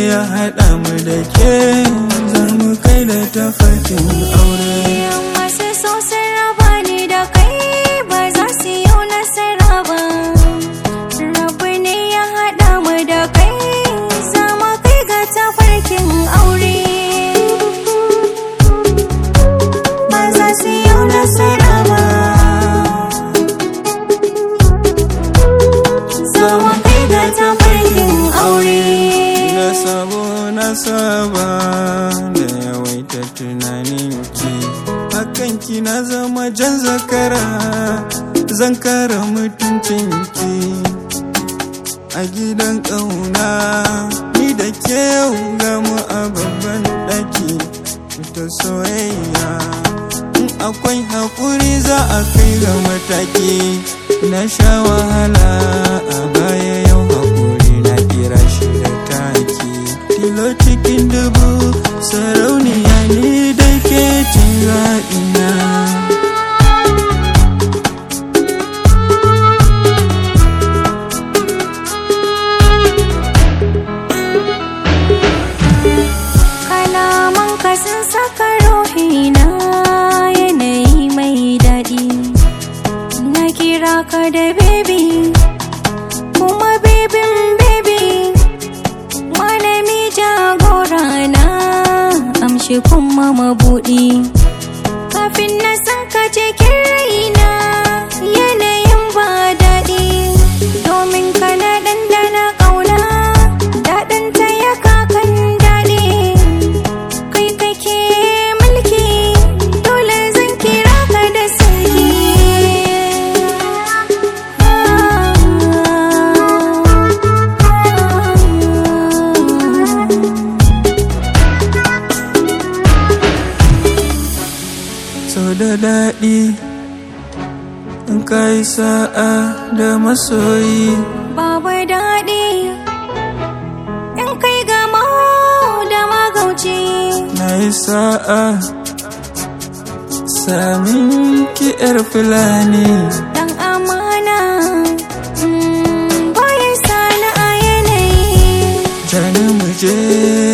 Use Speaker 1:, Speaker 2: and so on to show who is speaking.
Speaker 1: ya haɗa mu da ke za mu kai da tafarkin aure
Speaker 2: masu so sun raba ni da kai ba za su yi nasara ba rabu ne ya haɗa mu da kai za mu kai ga tafarkin aure ba za su yi nasara ba za mu kai ga tafarkin aure
Speaker 1: na sabo na saba da yawaita tunanin ki hakan ki na zama jan zakara zan kara mutuncin ki a gidan ƙauna ni da ke gamu a babban ɗaki ta soyayya in akwai haƙuri za a kai ga mataki na sha wahala a baya yau haƙuri na kira shi da taki tilo cikin dubu sarauniya ne da ke cin zaɓina
Speaker 2: kalaman ka sun saka ruhina yanayi mai daɗi na kira ka da baby kuma bebin baby malami jagora na amshi kuma mabuɗi kafin na san ka cikin raina yanayin ba daɗi domin kana ɗanɗana ƙauna daɗin ta ya kakan daɗi kai kake mulki dole zan kira ka da sarki
Speaker 1: so da daɗi in kai sa'a da masoyi
Speaker 2: babu daɗi in kai gama da magauci
Speaker 1: na yi sa'a samin ki 'yar fulani
Speaker 2: dan amana mm, bayan sana a yanayi
Speaker 1: jani muje